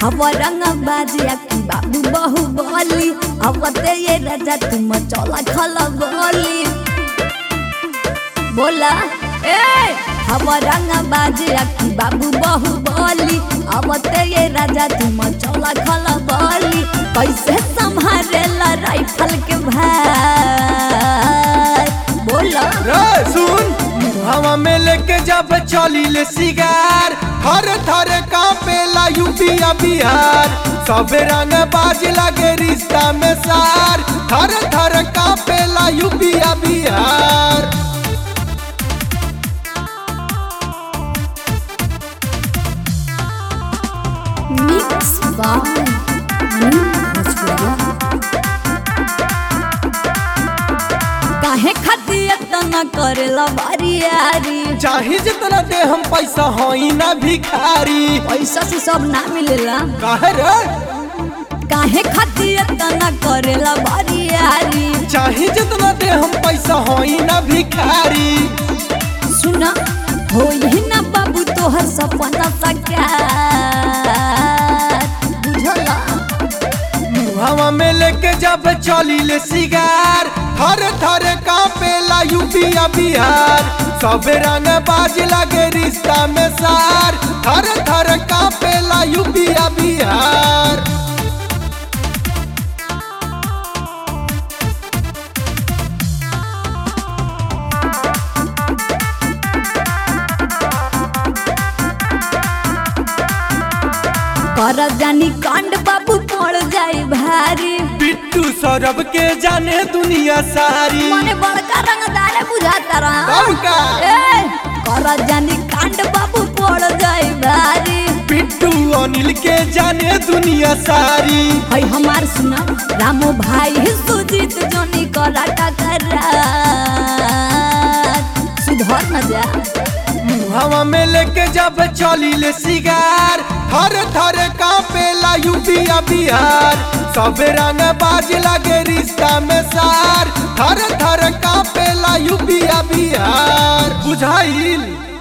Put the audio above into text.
हवा रंग बाजिया की बाबू बहु बोली अवते ये राजा तुम चला खला बोली बोला ए हवा रंग बाजिया की बाबू बहु बोली अवते ये राजा तुम चला खला बोली कैसे संभालेला राइफल के भाई बोला रे सुन हवा में लेके जब चली ले सिगार थर थर कांपेला यूपीया बिहार सब रंग बाज लगे रिश्ता में सार थर थर कांपेला यूपीया बिहार मिक्स बाय काहे खातिर इतना करेला बारी यारी चाहे जितना दे हम पैसा होई ना भिखारी पैसा से सब ना मिलेला काहे रे काहे खातिर इतना करेला बारी यारी चाहे जितना दे हम पैसा होई ना भिखारी सुना हो ही ना बाबू तोहर सपना साकार बुझला हवा में लेके जब चली ले सिगार थर थर कांपेला यूपीया बिहार सब रंग बाज लगे रिश्ता में सार थर थर कांपेला यूपीया बिहार कर जानी कांड बाबू पड़ जाए भारी बिट्टू सौरभ के जाने दुनिया सारी मने बड़का रंगदार बुझाता रहा कौन का? ए कर जानी कांड बाबू पड़ जाए भारी बिट्टू अनिल के जाने दुनिया सारी हई हमार सुना रामो भाई सुजीत जोनी कराटा कर सुधर न जा हवा में लेके जब चली ले सिगार थर थर कांपेला यूपीया बिहार सब रंग बाज लगे रिश्ता में सार थर थर कांपेला यूपीया बिहार बुझाइल